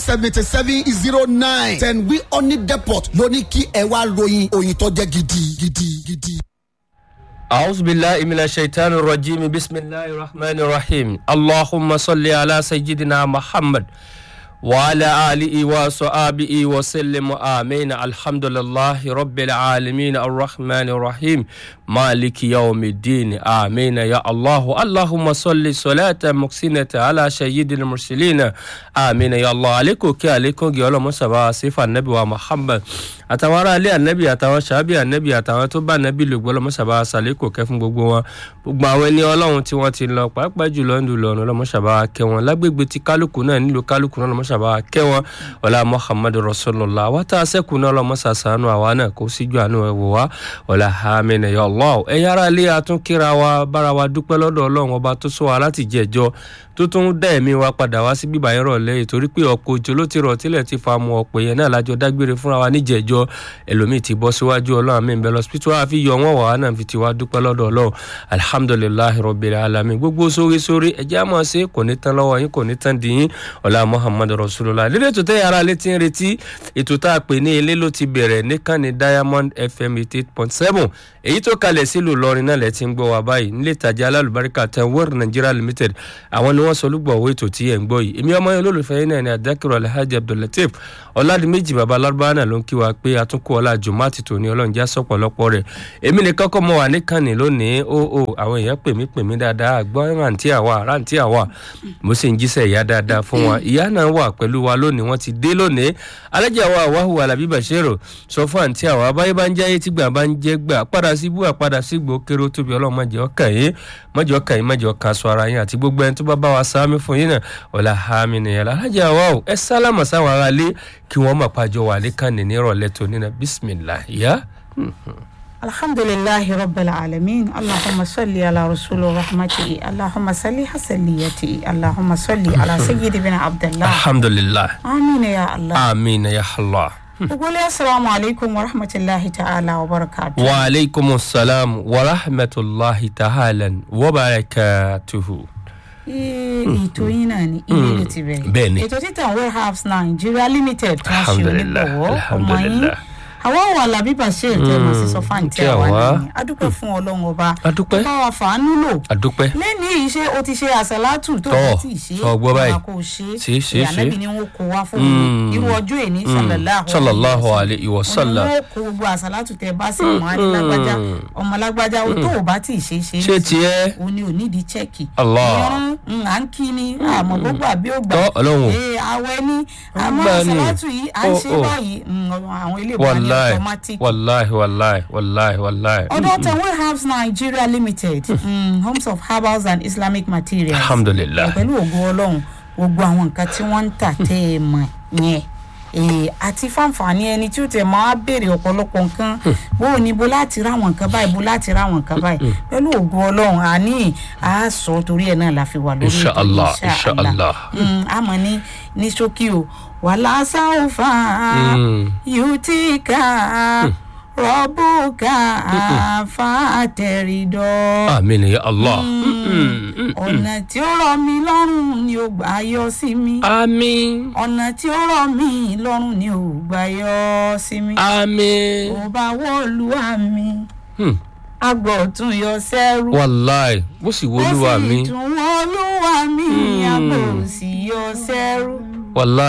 seventy seven zero nine ten wi oni depot ló ní kí ẹ wá ròyìn òyìn tó jẹ́ gidi gidi gidi. أعوذ بالله من الشيطان الرجيم بسم الله الرحمن الرحيم اللهم صل على سيدنا محمد وعلى آله وصحابه وسلم آمين الحمد لله رب العالمين الرحمن الرحيم مالك يوم الدين آمين يا الله اللهم صل صلاة مكسنة على سيد المرسلين آمين يا الله عليكم كي عليكم يا الله مصباح صفة النبي ومحمد àtàwọn ará ilé ànábì àtàwọn sàábì ànábì àtàwọn tó bá ànábì lò gbọ́ lọ́mọ́sàbá sàlékò kẹ́ fún gbogbo wọn gbogbo àwọn ẹni ọlọ́run tí wọ́n ti lọ pàápàá jùlọ ń lò lọ́nà lọ́mọ́sàbá kẹ́ wọn lágbègbè tí kálukú náà nílò kálukú náà lọ́mọ́sàbá kẹ́ wọn ọ̀la muhammadu rasulillah wá tá a sẹ́kù náà lọ́mọ́sàsánú àwa náà kó síjú àánú ẹ̀ wò wá ọ̀la hamina ya allah ẹ̀yà ara ilé atúnkíra wa bára wa dúpẹ́ lọ́dọ̀ ọlọ́run ọba tó sọ wa láti jẹ́jọ́ tó tún dá ẹ̀mí wa padà wá sí bíbá yẹn rọ̀lẹ́ ìtorí pé ọ̀pọ̀ òjò ló ti rọ̀ tílẹ̀ ti fa mu ọ̀pọ̀ yẹn náà lájọ dágbére fúnra wa níjẹ̀jọ́ ẹlòmíì ti bọ́ síwájú ọlọ́run àmì ìbẹ̀ lọ́sibítù wa fi yọ wọ́n wàá náà fi ti wá dúpẹ́ lọ́dọ̀ ọlọ́run alihamudulilayi rọ̀bìrì alami gbogbo sórí sórí ẹ̀jẹ̀ àmọ́ ṣe kò ní tán lọ́wọ́ yín kò ní tán dìyín ọ̀la muhammadu rasulillah lílé ètò tẹ́ yàrá létí ń retí ètò tá a pè ní ilé ló ti bẹ̀rẹ̀ níkànnì diamond fm eighty eight point seven èyí tó kalẹ̀ sílùú lọrin náà lẹ́ ti ń gbọ́ wa báyìí nílé ìtajà alálùbáríkà ten world nigeria limited àwọn ni wọ́n sọ olúgbọ̀wọ́ ètò tí ẹ̀ ń gbọ́ yìí èmi ọmọ yẹn olólùfẹ́ yín náà ni adákìrọ̀ alhaji abdullateef ọ̀làdìmẹ́jì baba alárúbáwá náà ló ń kí wa pé àtúnkù ọlá jùmọ́àtì tòní ọlọ́run já sọ̀pọ̀lọpọ̀ rẹ̀ èmi nìkan kọ́ mọ wà níkànnì lónìí ó ó àwọn èèyàn pè mí pè mí dáadáa gbọ́ rántí àwa rántí àwa mo sì ń jíṣẹ́ ìyá dáadáa fún wa ìyá náà wà pẹ̀lú wa lónìí wọ́n ti dé lónìí alájà wa àwáhù alábí bàṣẹ́rò sọ fún àǹtí àwa abáyé bá ń jáyé tí gbà bá ń jẹ́ gbà padà sí bú àpadà sí gbò kéré tóbi ọlọ́run mọ̀jẹ̀ ọkàn yín mọ̀jẹ̀ ọkàn yín mọ̀jẹ̀ ọkàn aṣọ ara yín àti gbogbo ẹni tó bá bá wa sáámi fún yín náà ọ̀la hàmì nìyẹn alájà wa ò ẹ sálámà sáwọn ará lé kí wọ́n mọ̀ pàjọ wà lẹ́kànnì nírọ̀lẹ́ tó nínú bísímìlá yá. الحمد لله رب العالمين اللهم صل على رسول رحمته اللهم صل حسنيته اللهم صل على سيدنا عبد الله alhamdulilayi آمين يا الله amiina ya allah. وقول السلام عليكم ورحمة الله تعالى وبركاته wa aleykum salaam wa rahmatulahi ta'ala wa barakatuhu. ètò yín náà ni ilé ló ti bẹ̀rẹ̀ Bẹ́ẹ̀ni. ètò títàn warehouse nigeria limited tí wọ́n ṣe Alhamdulillah, onígbọ̀wọ́ ọmọ yín alhamdulillah. àwọn wà lábí bàṣẹ tẹ mọ sí sọ fáǹtì kí àwa àwa. nìyẹn adúpẹ́ fún ọlọ́run ọba Adúpẹ́. bá wa fàánú lò adúpẹ́. lẹ́ni yìí ṣé o ti ṣe àṣàlátù tó Tọ́, o ti ṣe sọ gbọ́ báyìí. kò ṣe Ṣe, ṣe, ṣe. ìyànàbí ni wọn kó wá fún Mm. mi irú ọjọ́ èní sallallahu sallallahu alayhi wa sallam. wọn kó gbogbo àṣàlátù tẹ bá sí ọmọ adé lágbájá ọmọ lágbájá o tó o bá ti ṣe ṣe ṣé tiẹ́ o ní onídìí chẹ́ẹ̀kì Allah. ìrún mm, à ń kí ni àmọ́ gbogbo àbí ògbà Tọ́, Ọlọ́run o. ee àwẹ̀ ni àmọ́ Gbà ni. àṣàlátù yìí à ń Oh, ṣe oh. báyìí mm, àwọn ilé ìwà ní wàláì automatic wàláì wàláì wàláì wàláì. ọdọ tẹwé herbs nigeria limited mm, homes of herbals and islamic materials alhamdulilayi. pẹ̀lú ògo ọlọ́run gbogbo àwọn nǹkan tí wọ́n ń tà tẹ́ ẹ mọ̀ yẹn ee àti fáǹfààní ẹni tí ó tẹ̀ máa béèrè ọ̀pọ̀lọpọ̀ nǹkan bó o ní bo láti ráwọn nǹkan báyìí bo láti ráwọn nǹkan báyìí pẹ̀lú ògo ọlọ́run àní àásọ torí ẹ̀ náà la fi wà lórí ètò Inshallah, yìí, inshallah. Mm, àmọ́ ní ní ṣókí o wàhálà sáwùfà Mm. yùtíkà rọ́bùkà fàtẹ̀rìdọ́ amiina ya allah. ọ̀nà tí ó rọ̀ mí lọ́rùn ni ó gbà yọ sí mi àmín ọ̀nà tí ó rọ̀ mí lọ́rùn ni ó gbà yọ sí mi àmín. ó bá wọ́ọ̀lù àmì Hmm. agbọ̀ tún yọ sẹ́rù wàláì bó sì ó wọlúwa mi sì tún wọ́ọ̀lù àmì agbọ̀ sì yọ sẹ́rù wàláì.